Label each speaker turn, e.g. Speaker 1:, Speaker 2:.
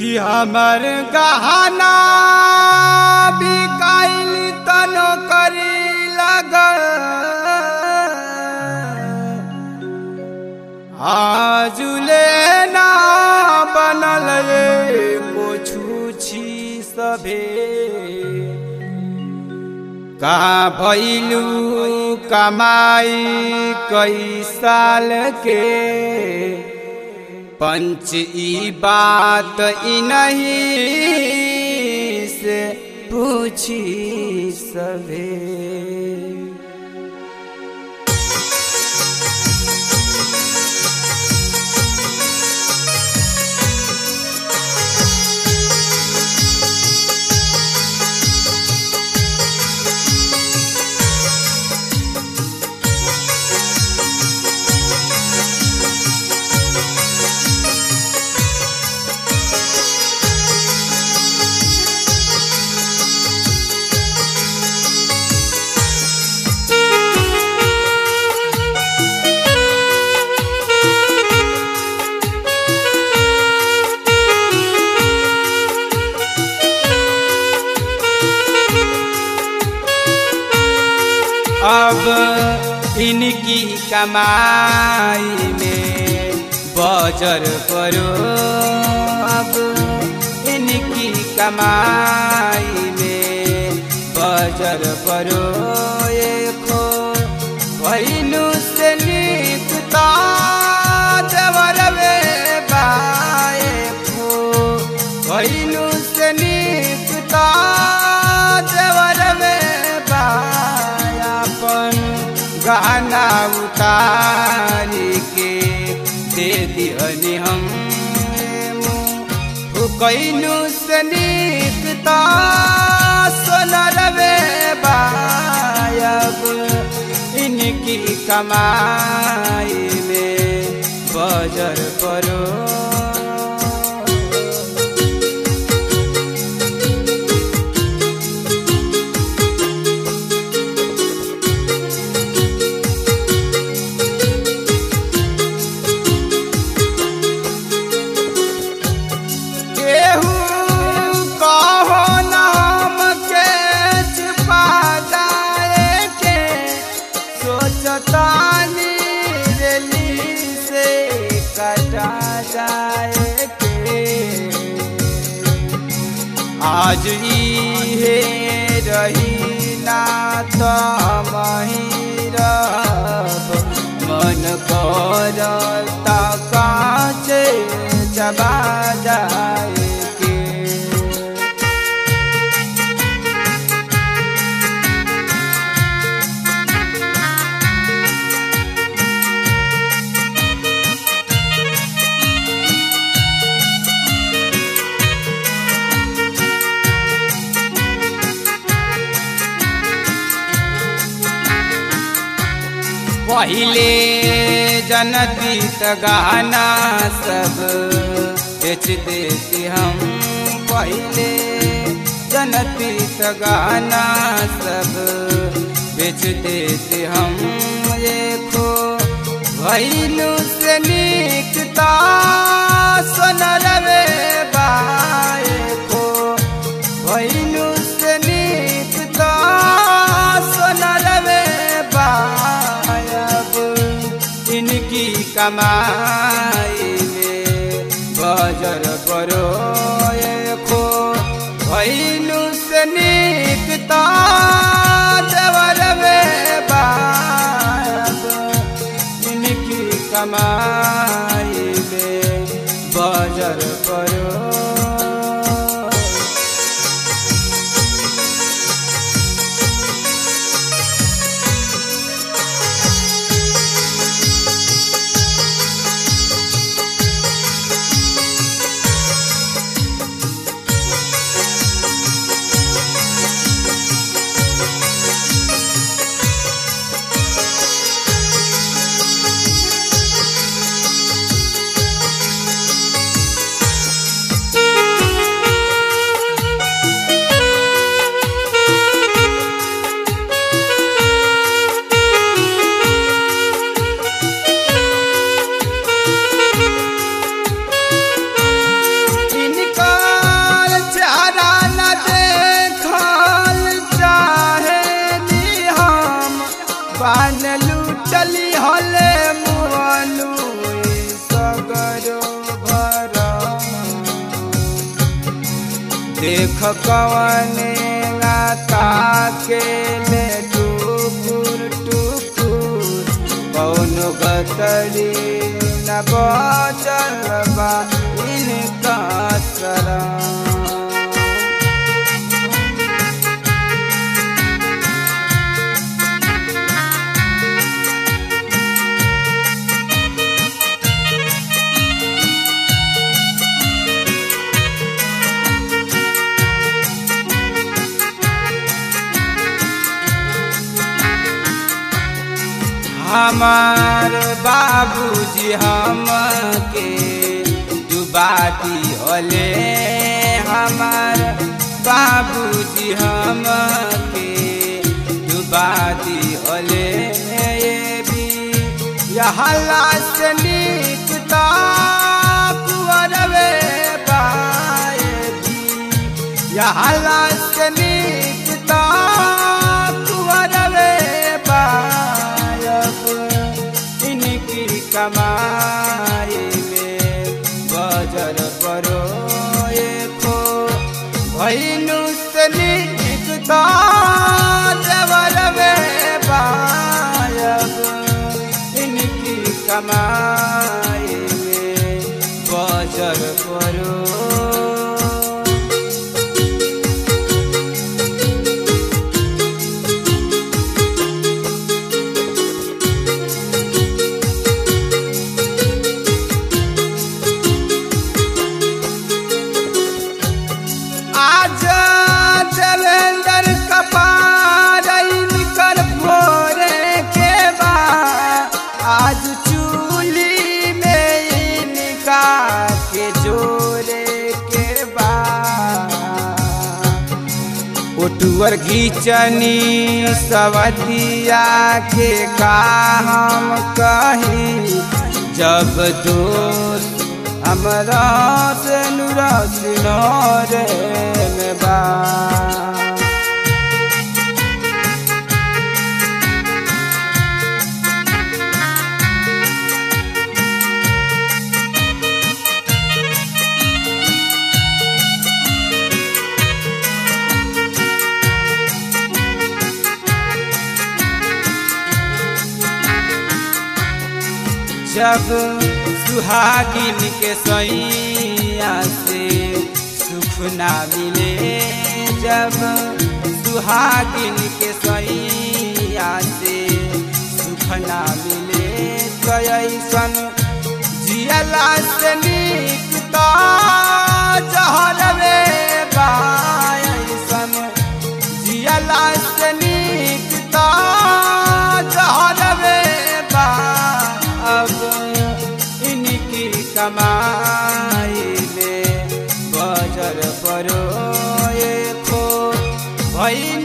Speaker 1: कि हमर गहना बिकाइल तनो करी लगल आजुले ना बनल एको छूछी सभे कहाँ भैलू कमाई कई साल के पंच ई बात ई नहीं से पूछी सभे अब इनकी कमाई में बजर करो अब इनकी कमाई में बजर करो खो भैनु से निकता देवर में बाए खो भैनु से निकता देवर में बायापन गहना उतारी के दे दिहनी हम कैनु से निकता सोनर में बायब इनकी कमाई में बजर परो केहू कहो नाम के छिपा जाए के सोचतानी रेली से कटा जाए के आज इहे रही ना तो मही रब मन करता काचे चबा जाए के पहिले जनती त गहना सब बेच देती हम पहिले जनती त गहना सब बेच देते हम देखो भैलू से निकता सोनर में बाए को भैलू से निकता सोनर में बायब इनकी कमाई में बजर परो खो भैलू से निकता देवर में बायब इनकी कमाई में बजर परो देख कवने लाता के ले टुकुर टुकुर कौन गतरी न बचल बा इनका सरा हमार बाबूजी हमके डुबा दिहले हमार बाबूजी हमके डुबा दिहले ये भी यहला से नीक ता कुंवरवे बाए भी यहला से नीक ता कुंवरवे बायब इनकी कमाई में बजर परो खो भैनु से नीक ता देवरवे बायब इनकी कमाई में बजर परो आज देवेंद्र कपार कर भोरे के बा आज चूली में इनका के जोरे के बा ओटुअर घीचनी सवतिया के का हम कही जब दोस्त हमरा से नुरस नरे में बा जब सुहागिन के सैया से सुख ना मिले जब सुहागिन के सैया से सुख ना मिले तो ऐसन जियला से नीक तो जहरवे बा ऐसन जियला से नीक तो जहरवे बा अब इनकी कमाई में बजर परो ये खो भई